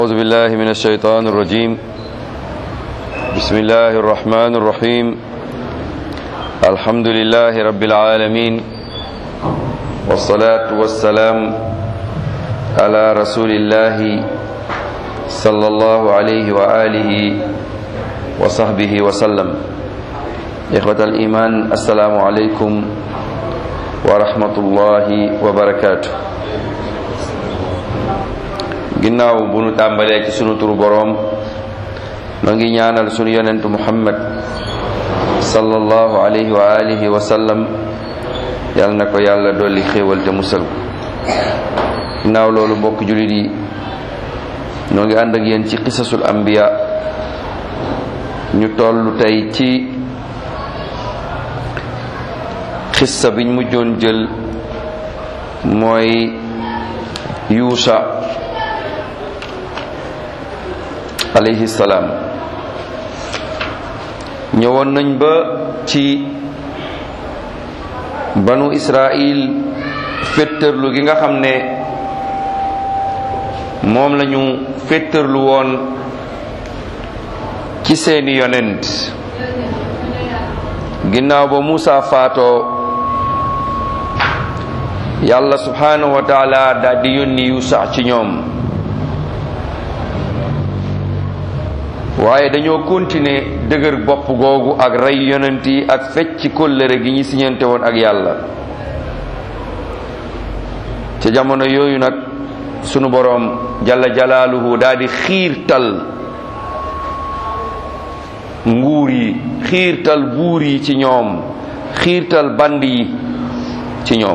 أعوذ بالله من الشيطان الرجيم بسم الله الرحمن الرحيم الحمد لله رب العالمين والصلاة والسلام على رسول الله صلى الله عليه وآله وصحبه وسلم إخوة الإيمان السلام عليكم ورحمة الله وبركاته ginnaaw bu nu tàmbalee ci sunu turu boroom ma ngi ñaanal sunu yonentu muhammad sallallahu alayhi wa alihi wa sallam yal na ko yàlla dolli xéewal te musal ginnaaw loolu mbokk jullit yi noo ngi ànd ak yéen ci qisasul anbiya ñu toll tey ci xissa biñ mujjoon jël mooy yuusa alayhi salaam ñëwoon nañ ba ci banu israil féttërlu gi nga xam ne moom lañu féttërlu woon ci seeni yonent ginnaaw ba Muusa faatoo yàlla subhanahu wa taala daal di yónni Yuusa ci ñoom waaye dañoo continuer dëgër bopp googu ak rey yonent yi ak fecc kóllëre gi ñu siñante woon ak yàlla ca jamono yooyu nag sunu boroom jalla jalaaluhu daal di xiirtal nguur yi xiirtal buur yi ci ñoom xiirtal band yi ci ñoom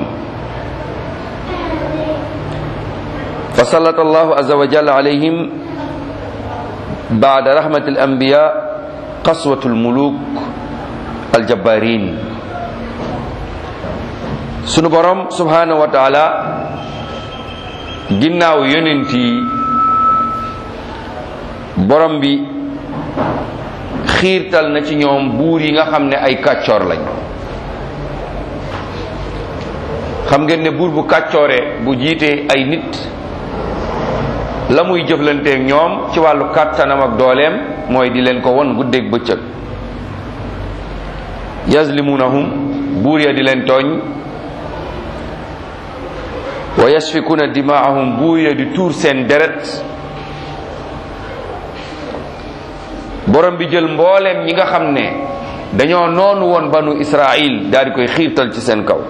fa sallata allahu azza wa jalla alayhim baada rahmati al anbiya qaswatu almuluk aljabbarin sunu borom subhanahu wa taala ginnaaw yonent yi borom bi xiirtal na ci ñoom buur yi nga xam ne ay kàccoor lañ xam ngeen ne buur bu kàccooree bu jiitee ay nit la muy jëflanteeg ñoom ci wàllu kàttanam ak dooleem mooy di leen ko won guddeeg bëccëg yazlimunahum buur ya di leen tooñ wa yasfikuna dimaahum buur ya di tuur seen deret borom bi jël mbooleem ñi nga xam ne dañoo noonu woon banu israil daal di koy xiirtal ci seen kaw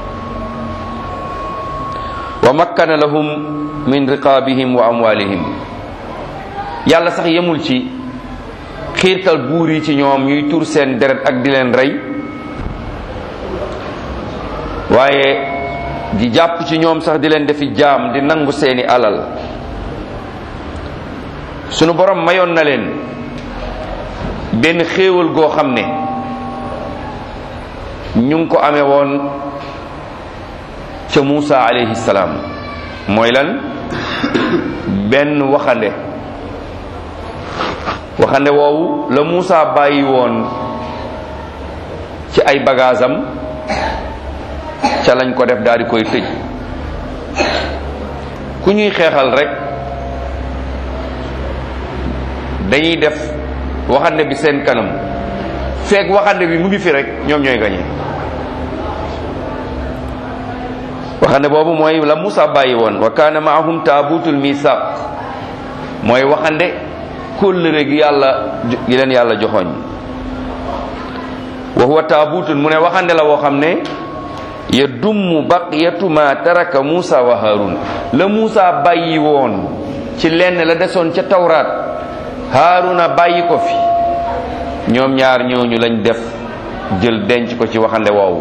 wa makkana lahum min riqaabihim wa amwalihim yàlla sax yemul ci xiirtal buur yi ci ñoom ñuy tur seen deret ak di leen rey waaye di jàpp ci ñoom sax di leen defi jaam di nangu seeni alal sunu borom mayoon na leen benn xéewal goo xam ne ñu ngi ko amee woon ca Muusa alayhi salaam mooy lan benn waxande waxande woowu la Muusa bàyyi woon ci ay bagaasam ca lañ ko def daal di koy tëj ku ñuy xeexal rek dañuy def waxande bi seen kanam feek waxande bi mu ngi fi rek ñoom ñooy gañe waxande boobu mooy la Musa bàyyi woon wa kaana maahum taabutul misaq mooy waxande kóllëre gi yàlla gi leen yàlla joxoñ wa huwa taabutun mu ne waxande la woo xam ne ya dumm baqiyatu ma taraka Musa wa Harun la Musa bàyyi woon ci lenn la desoon ca tawraat Haruna bàyyi ko fi ñoom ñaar ñooñu lañ def jël denc ko ci waxande woowu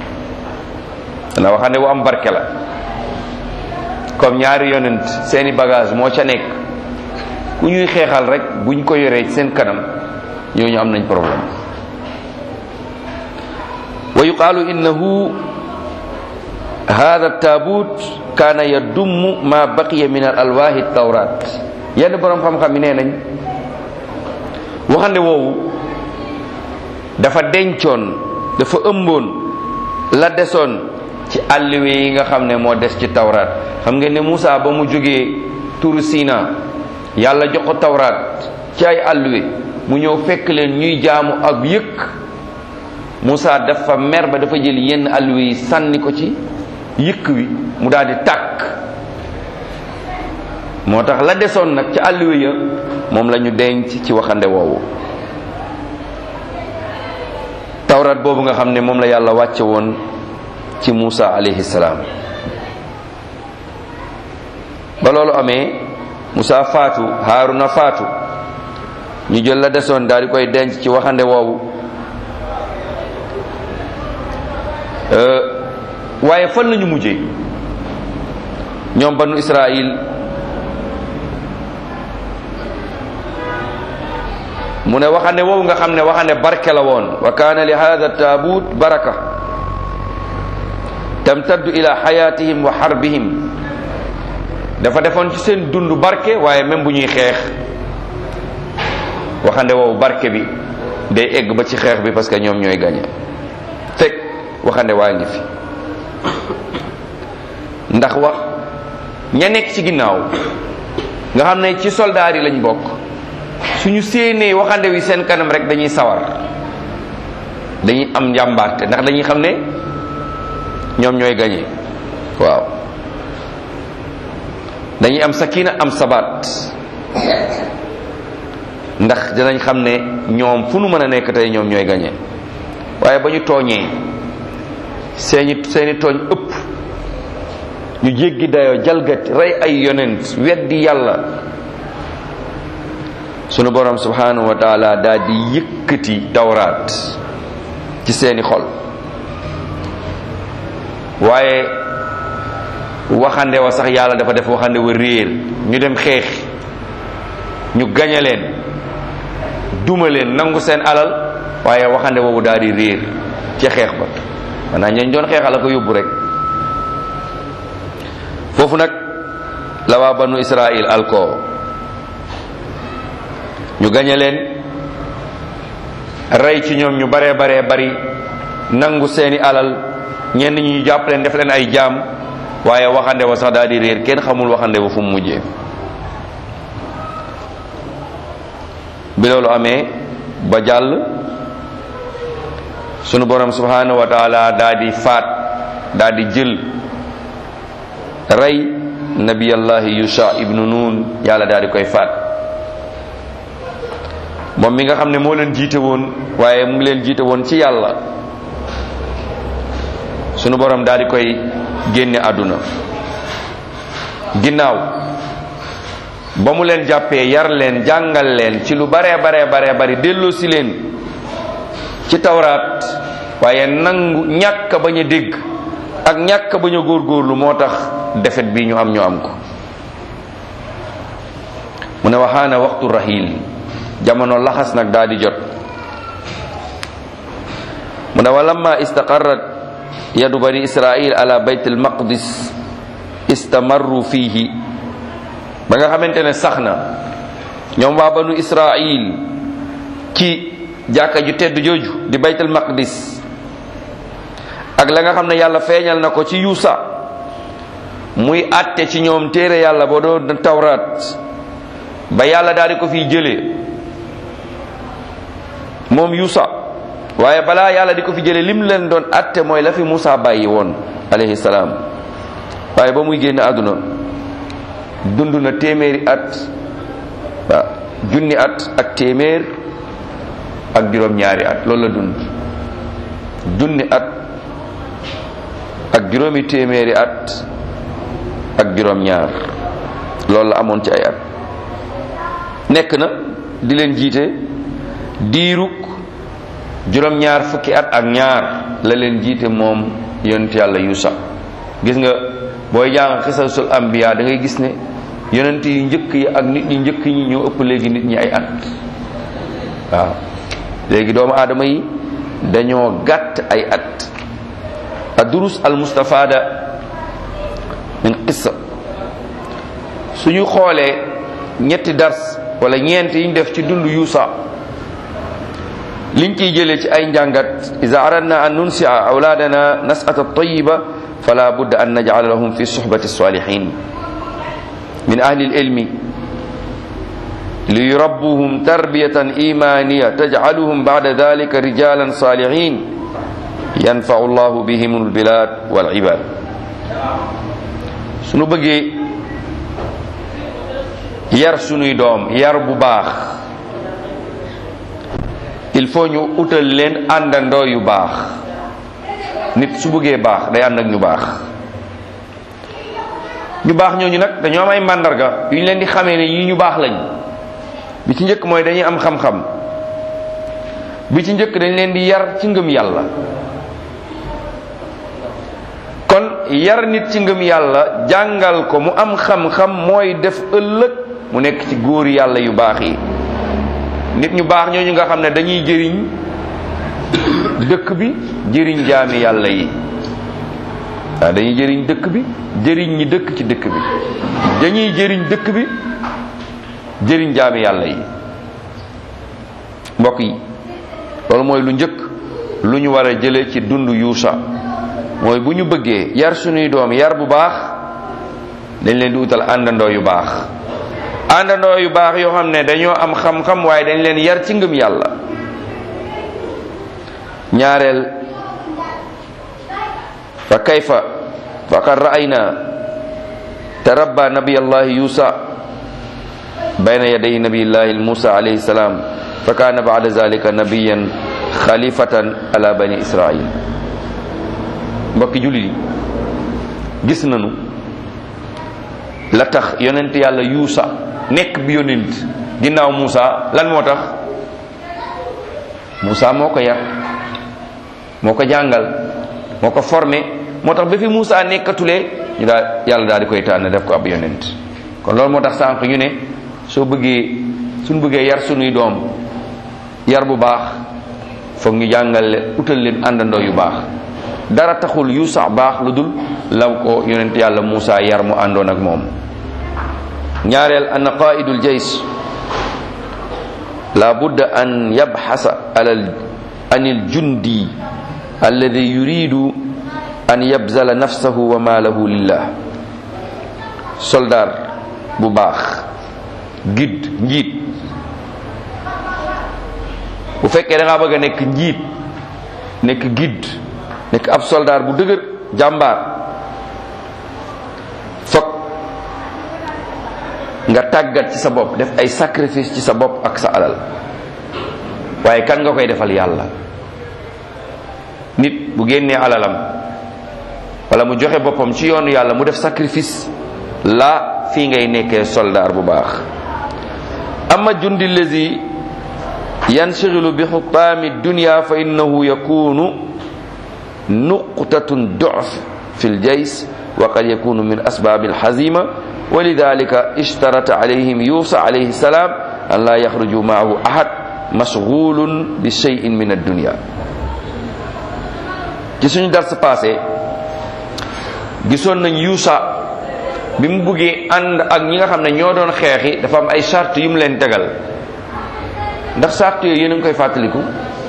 na waxande wu am barke la comme ñaari yonent seeni bagage moo ca nekk ku ñuy xeexal rek buñ ko yoree seen kanam ñooñu am nañ problème wa yuqaalu innahu hada taabut kaana yadummu ma baqiya min al alwaahi tawrat yenn borom xam-xam yi nee nañ waxande woowu dafa dencoon dafa ëmboon la desoon ci àlliwe yi nga xam ne moo des ci tawraat xam ngeen ne Moussa ba mu jógee turu Sina yàlla jox ko tawraat ci ay àlluwe mu ñëw fekk leen ñuy jaamu ak yëkk Moussa dafa mer ba dafa jël yenn àlluwe yi sànni ko ci yëkk wi mu daal di tàkk moo tax la desoon nag ci àlluwe ya moom la ñu denc ci waxande woowu tawraat boobu nga xam ne moom la yàlla wàcce woon ci Moussa alayhi salaam ba loolu amee Moussa faatu Haaruna faatu ñu jël la desoon daal di koy denc ci waxande woowu waaye fan lañu mujjee ñoom banu Israil mu ne waxande woowu nga xam ne waxande barke la woon wa kaana li hada taabut baraka tamtaddu ila xayatihim wa xarbihim dafa defoon ci seen dund barke waaye même bu ñuy xeex waxande woowu barke bi day egg ba ci xeex bi parce que ñoom ñooy gañe fekk waxande waa ngi fi ndax wax ña nekk ci ginnaaw nga xam ne ci soldaar yi lañ bokk suñu séenee waxande wi seen kanam rek dañuy sawar dañuy am njàmbaarte ndax dañuy xam ne ñoom ñooy gañe waaw dañuy am sakina am sabaat ndax dinañ xam ne ñoom fu nu mën a nekk tey ñoom ñooy gañe waaye ba ñu tooñee seeni seeni tooñ ëpp ñu jéggi dayoo jalgati rey ay yonent weddi yàlla sunu borom subhanahu wa taala daal di yëkkati tawraat ci seeni xol waaye waxande wa sax yàlla dafa def waxande wa réer ñu dem xeex ñu gañe leen duma leen nangu seen alal waaye waxande woowu daal di réer ci xeex ba maanaam ñañ doon xeexal a ko yóbbu rek foofu nag la waa banu israil alko ñu gañe leen rey ci ñoom ñu baree baree bari nangu seeni alal ñenn ñi ñu jàpp leen def leen ay jaam waaye waxande wa sax daal di réer kenn xamul waxande wa fu mu mujjee bi loolu amee ba jàll sunu borom subhanahu wa taala daal di faat daal di jël rey nabiyallahi yusha ibnu nun yàlla daal di koy faat moom mi nga xam ne moo leen jiite woon waaye mu ngi leen jiite woon ci yàlla sunu borom daal di koy génne àdduna ginnaaw ba mu leen jàppee yar leen jàngal leen ci lu baree baree baree bari delloo si leen ci tawraat waaye nangu ñàkk bañ a dégg ak ñàkk bañ a góorgóorlu moo tax defet bi ñu am ñu am ko mu ne waxaana waxtu rahil jamono laxas nag daal di jot mu ne walamma istaqarrat yadu bani israil ala bayt al maqdis istamarru fihi ba nga xamante ne sax na ñoom waa banu israil ci jàkka ju tedd jooju di bayt al maqdis ak la nga xam ne yàlla feeñal na ko ci yuusa muy àtte ci ñoom téere yàlla boo doon tawraat ba yàlla daal di ko fiy jëlee moom yuusa waaye balaa yàlla di ko fi jëlee lim leen doon àtte mooy la fi Musa bàyyi woon alayhi salaam waaye ba muy génn àdduna dund na téeméeri at waaw junni at ak téeméer ak juróom-ñaari at loolu la dund junni at ak juróomi téeméeri at ak juróom-ñaar loolu la amoon ci ay at nekk na di leen jiite diiruk juróom-ñaar fukki at ak ñaar la leen jiite moom yonent yàlla yuusa gis nga booy jàng xisasul ambiya da ngay gis ne yonent yu njëkk yi ak nit ñi njëkk ñi ñoo ëpp léegi nit ñi ay at waaw léegi doomu aadama yi dañoo gàtt ay at adurus al mustafada min qissa suñu xoolee ñetti dars wala ñeent yiñ def ci dund yuusa liñ ciy jëlee ci ay njàngat ida aradna an nunsia awlaadana nasata tayiba fala budda an najcala lahum fi suhbati salihin min ahli ilmi liyurabbuhum tarbiyatan imaniya tajcaluhum bacda dalika rijalan salihin yanfau llahu bihim albilad walibad sunu bëggee yar sunuy doom yar bu baax il faut ñu utal leen àndandoo yu baax nit su bëggee baax day ànd ak ñu baax ñu baax ñooñu nag dañoo am ay màndarga yu ñu leen di xamee ne yii ñu baax lañ bi ci njëkk mooy dañuy am xam-xam bi ci njëkk dañ leen di yar ci ngëm yàlla kon yar nit ci ngëm yàlla jàngal ko mu am xam-xam mooy def ëllëg mu nekk ci góor yàlla yu baax yi nit ñu baax ñooñu nga xam ne dañuy jëriñ dëkk bi jëriñ jaami yàlla yi waaw dañuy jëriñ dëkk bi jëriñ ñi dëkk ci dëkk bi dañuy jëriñ dëkk bi jëriñ jaami yàlla yi mbokk yi loolu mooy lu njëkk lu ñu war a jële ci dund yuusa mooy bu ñu bëggee yar suñuy doom yar bu baax dañ leen di utal àndandoo yu baax àndandoo yu baax yoo xam ne dañoo am xam-xam waaye dañ leen yar ci ngëm yàlla ñaareel fa kayfa faqad ra'ayna tarabba nabiyallahi yuusa bayna yaday nabiyillahi musa alayhi salam fa kana ba'da zalika nabiyan xalifatan ala bani israil mbokki jullit yi gis nañu la tax yonent yàlla yuusa nekk bi yonent ginnaaw Muusa lan moo tax Muusa moo ko yar moo ko jàngal moo ko formé moo tax ba fi Muusa nekkatulee ñu daal yàlla daal di koy tànn def ko ab yonent kon loolu moo tax sànq ñu ne soo bëggee suñ bëggee yar sunuy doom yar bu baax foog ñu jàngal leen utal leen àndandoo yu baax dara taxul yuusa baax lu dul law ko yonent yàlla Muusa yar mu àndoon ak moom ñaareel an qaidul jays la budda an yabxasa alal anil jundi alladi yuridu an yabzala nafsahu wa maalahu lillah soldaar bu baax gidd njiit bu fekkee da ngaa bëgg a nekk njiit nekk gidd nekk ab soldaar bu dëgër jàmbaar fokk nga tàggat ci sa bopp def ay sacrifice ci sa bopp ak sa alal waaye kan nga koy defal yàlla nit bu génnee alalam wala mu joxe boppam ci yoonu yàlla mu def sacrifice la fii ngay nekkee soldaar bu baax ama jundi lazi yanshighilu bi xutaami dunya fa innahu yakunu nuqtatun du'f fi ljays wa qad yakunu min asbaabi alxazima wa lidalika ishtarata alayhim yuusa alayhi salaam an laa yaxruju maahu ahad mashgulun bi cheyin min addunia ci suñu dars passé gisoon nañ yuusa bi mu buggee ànd ak ñi nga xam ne ñoo doon xeexi dafa am ay charte yu mu leen tegal ndax charte yooyu yéen a ngi koy fàttaliku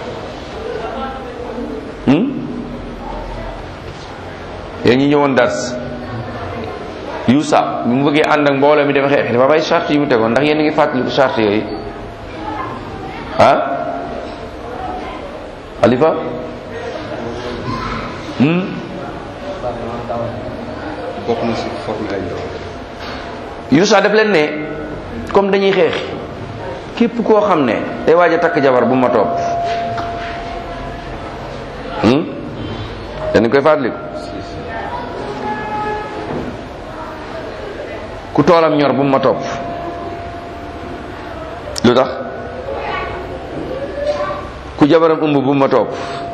yéen ñi ñëwoon dars yuusa bi mu bëggee ànd ak mbooloo mi dem xeexi dafa am ay charte yu mu tegoon ndax yéen a ngi fàttaliku charte yooyu ah Alifa bokk na si formé ay ndaw Yuusa def leen ne comme dañuy xeex képp koo xam ne day waaj a takk jabar bu ma topp dañu koy fàttaliku ku toolam ñor bu ma topp lu tax ku jabaram ëmb bu ma topp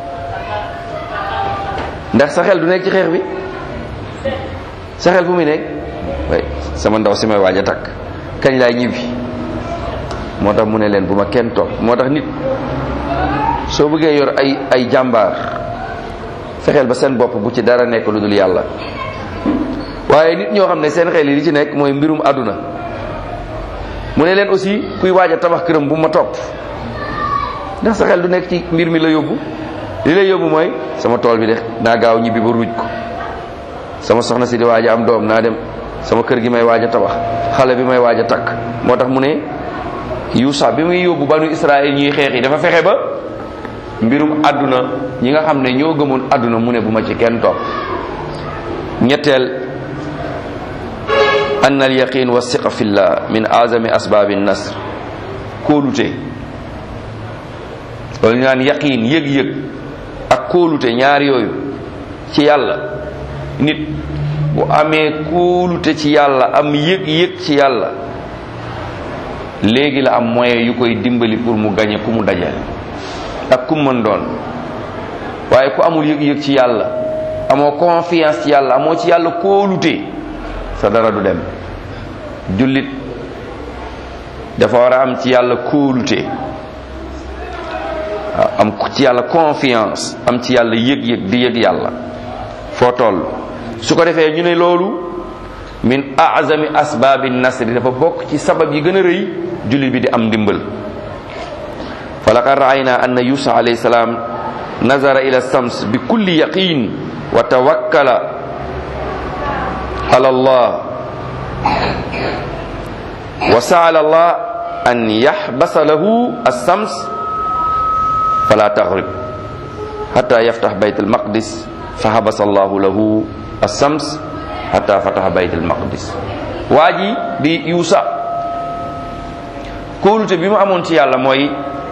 ndax sa xel du nekk ci xeex bi sa xel fu muy nekk way sama ndaw si may waaj a takk kañ laay ñibbi moo tax mu ne leen bu ma kenn topp moo tax nit soo bëggee yor ay ay jàmbaar fexeel ba seen bopp bu ci dara nekk lu dul yàlla waaye nit ñoo xam ne seen xel yi li ci nekk mooy mbirum àdduna mu ne leen aussi kuy waaj a tabax këram bu ma topp ndax sa xel du nekk ci mbir mi la yóbbu li lay yóbbu mooy sama tool bi de naa gaaw ñibbi ba ruuj ko sama soxna si di waaj a am doom naa dem sama kër gi may waaj a tabax xale bi may waaj a takk moo tax mu ne yuusa bi muy yóbbu banu israil ñuy xeex yi dafa fexe ba mbirum àdduna ñi nga xam ne ñoo gëmoon àdduna mu ne bu ma ci kenn topp ñetteel ann al yaqin wa siqa fillah min azami asbaabi nasr kóolute loolu ñu naan yaqin yëg-yëg ak kóolute ñaar yooyu ci yàlla nit bu amee kóolute ci yàlla am yëg-yëg ci yàlla léegi la am moyen yu koy dimbali pour mu gañe ku mu dajal ak ku mën doon waaye ku amul yëg-yëg ci yàlla amoo confiance ci yàlla amoo ci yàlla kóolute sa dara du dem jullit dafa war a am ci yàlla kóolute am ci yàlla confiance am ci yàlla yëg-yëg di yëg yàlla foo toll su ko defee ñu ne loolu min azami asbaabi nasri dafa bokk ci sabab yi gën a rëy jullit bi di am ndimbal fa laqad raayna anna yusa alayhi salaam nazara ila sams bi kulli yaqin wa tawakkala ala allah wa saala allah an yaxbasa lahu alsams fala tagrib xata yaftax bayt almaqdis fa habasa allahu lahu alsams xata fataxa bayt almaqdis waa ji di yuusa kóolute bi mu amoon ci yàlla mooy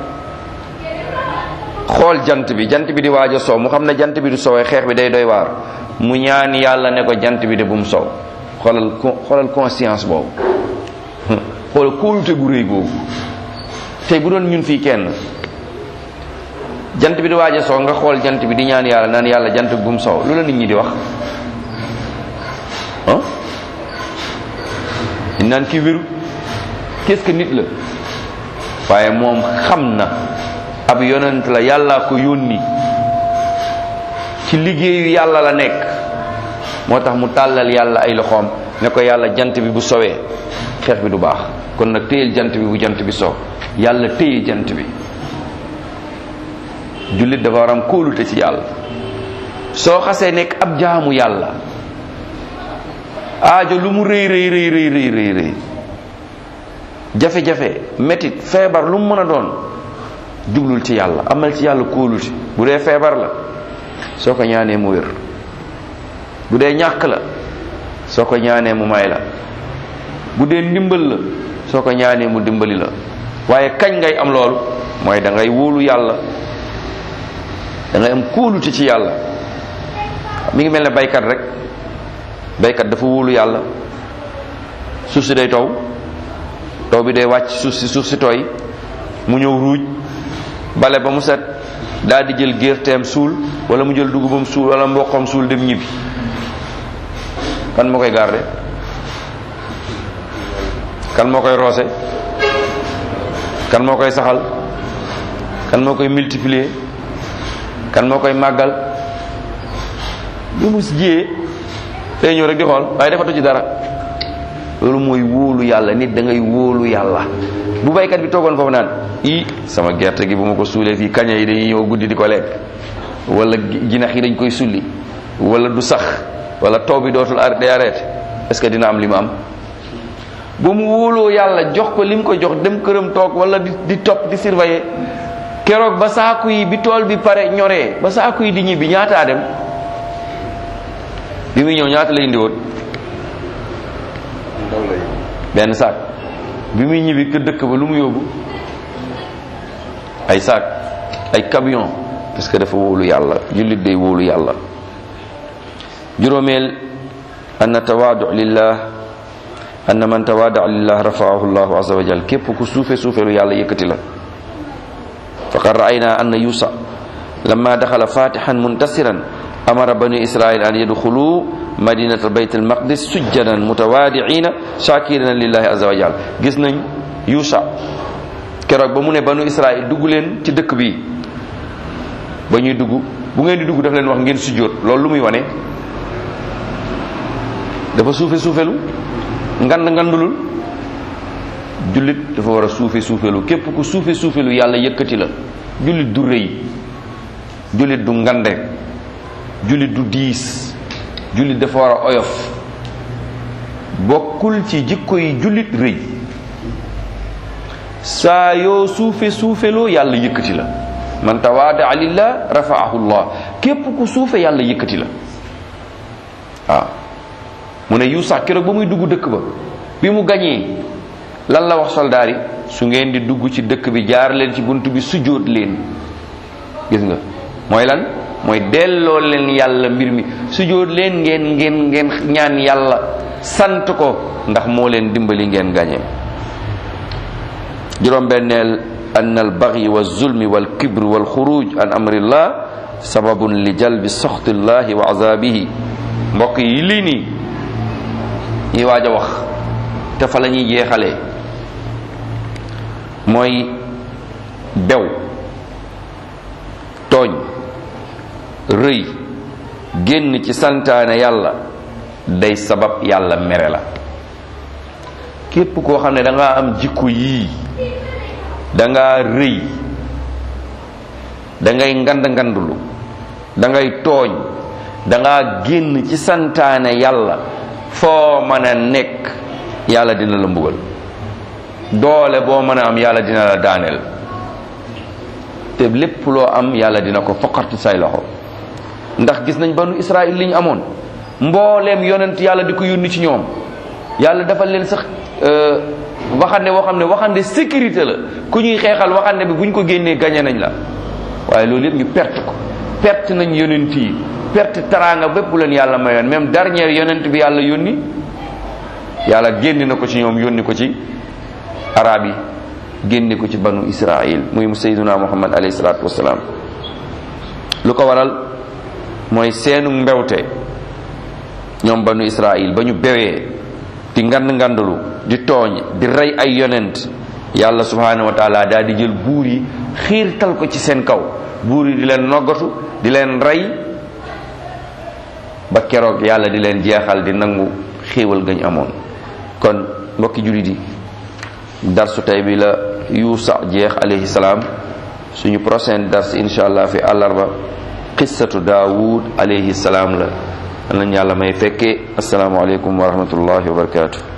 xool jant bi jant bi di waaj a sow mu xam ne jant bi du sowee xeex bi day doy waar mu ñaan yàlla ne ko jant bi de bu mu sow xoolal xoolal conscience boobu xoolal kóolute gu rëy googu tey bu doon ñun fii kenn jant bi di waaj a sow nga xool jant bi di ñaan yàlla naan yàlla jant bi bu mu sow lu la nit ñi di wax ah di naan kii wéru qu'est-ce que nit la waaye moom xam na ab yonent la yàlla ko yónni ci liggéeyu yàlla la nekk moo tax mu tàllal yàlla ay loxoom ne ko yàlla jant bi bu sowee xeex bi du baax kon nag téyel jant bi bu jant bi sow yàlla téye jant bi jullit dafa war am kóolute ci yàlla soo xasee nekk ab jaamu yàlla aajo lu mu rëy rëy rëy rëy rëy rëy rëy jafe-jafe métit feebar lu mu mën a doon jublul ci yàlla amal ci yàlla kóolute bu dee feebar la soo ko ñaanee mu wér bu dee ñàkk la soo ko ñaanee mu may la bu dee ndimbal la soo ko ñaanee mu dimbali la waaye kañ ngay am loolu mooy da ngay wóolu yàlla da ngay am kóolute ci yàlla mi ngi mel ne baykat rek baykat dafa wóolu yàlla suuf si day taw taw bi day wàcc suuf si suuf si tooy mu ñëw ruuj bale ba mu set daal di jël gerteem suul wala mu jël dugubam suul wala mboqam suul dem ñibbi kan moo koy garde kan moo koy roose kan moo koy saxal kan moo koy multiplier kan moo koy màggal lu mu si jiyee day ñëw rek di xool waaye defatu ci dara loolu mooy wóolu yàlla nit da ngay wóolu yàlla bu baykat bi toogoon foofu naan i sama gerte gi bu ma ko suulee fii kaña yi dañuy ñëw guddi di ko lekk wala jinax yi dañ koy sulli wala du sax wala taw bi dootul arrêté arrêté est-ce que dina am li mu am ba mu wóoloo yàlla jox ko li mu ko jox dem këram toog wala di di topp di surveiller keroog ba saaku yi bi tool bi pare ñoree ba saaku yi di ñibbi ñaataa dem bi muy ñëw ñaata la indi woon ndaw lay benn saak bi muy ñibbi kër dëkk ba lu mu yóbbu ay saak ay camion parce que dafa wóolu yàlla jullit day wóolu yàlla juróomeel anna tawaadu lillah anna man tawaada lillah rafaahu llahu azza wa jal képp ku suufe suufelu yàlla yëkkati la faqad raayna anna yusa lamma daxala fatihan muntasiran amara bani israil an yadxulu madinata bayt almaqdis sujjadan mutawaadiina shakirina lillahi azza wa jal gis nañ yusa keroog ba mu ne banu israil dugg leen ci dëkk bi ba ñuy dugg bu ngeen di dugg daf leen wax ngeen sujjóot loolu lu muy wane dafa suufe suufelu ngand ngandulul jullit dafa war a suufe suufelu képp ku suufe suufelu yàlla yëkkati la jullit du rëy jullit du ngande jullit du diis jullit dafa war a oyof bokkul ci jikko yi jullit rëy saa yoo suufe suufeloo yàlla yëkkati la man tawaada lillah rafaahu llah képp ku suufe yàlla yëkkati la waaw mu ne Yuusa keroog ba muy dugg dëkk ba bi mu gañee lan la wax soldaar yi su ngeen di dugg ci dëkk bi jaar leen ci bunt bi sujjóot leen gis nga mooy lan mooy delloo leen yàlla mbir mi sujjóot leen ngeen ngeen ngeen ñaan yàlla sant ko ndax moo leen dimbali ngeen gañee juróom-benneel an al bagyi wa zulmi wal kibr wal xuruj an amrillah sababun li jalbi soxtillahi wa azabihi mbokk yi lii nii ñuy waaj a wax te fa la ñuy jeexalee mooy bew tooñ rëy génn ci santaane yàlla day sabab yàlla mere la képp koo xam ne da ngaa am jikko yii da ngaa rëy da ngay ngand ngandulu da ngay tooñ da ngaa génn ci santaane yàlla foo mën a nekk yàlla dina la mbugal doole boo mën a am yàlla dina la daaneel te lépp loo am yàlla dina ko foqarti say loxo ndax gis nañ banu Israël li ñu amoon mbooleem yonent yàlla di ko yónni ci ñoom yàlla dafa leen sax waxande woo xam ne waxande sécurité la ku ñuy xeexal waxande bi bu ñu ko génnee gañe nañ la waaye loolu yëpp ñu perte ko perte nañ yonent yi perte taraanga bépp leen yàlla mayoon même dernier yonent bi yàlla yónni yàlla génn na ko ci ñoom yónni ko ci arab yi génne ko ci banu israil muy sayyiduna muhammad alayhi salaatu wasalaam lu ko waral mooy seenu mbewte ñoom banu israil ba ñu bewee di ngand ngandalu di tooñ di rey ay yonent yàlla subhanahu wa taala daal di jël buur yi xiirtal ko ci seen kaw buur yi di leen noggatu di leen rey ba keroog yàlla di leen jeexal di nangu xéewal gañ amoon kon mbokki jullit yi darsu tey bi la yuusa jeex alayhi salaam suñu prochain dars insha allah fi àllarba qissatu daawud alayhi salaam la nañ yàlla may fekkee assalaamu aleykum wa rahmatullahi wa barakatuh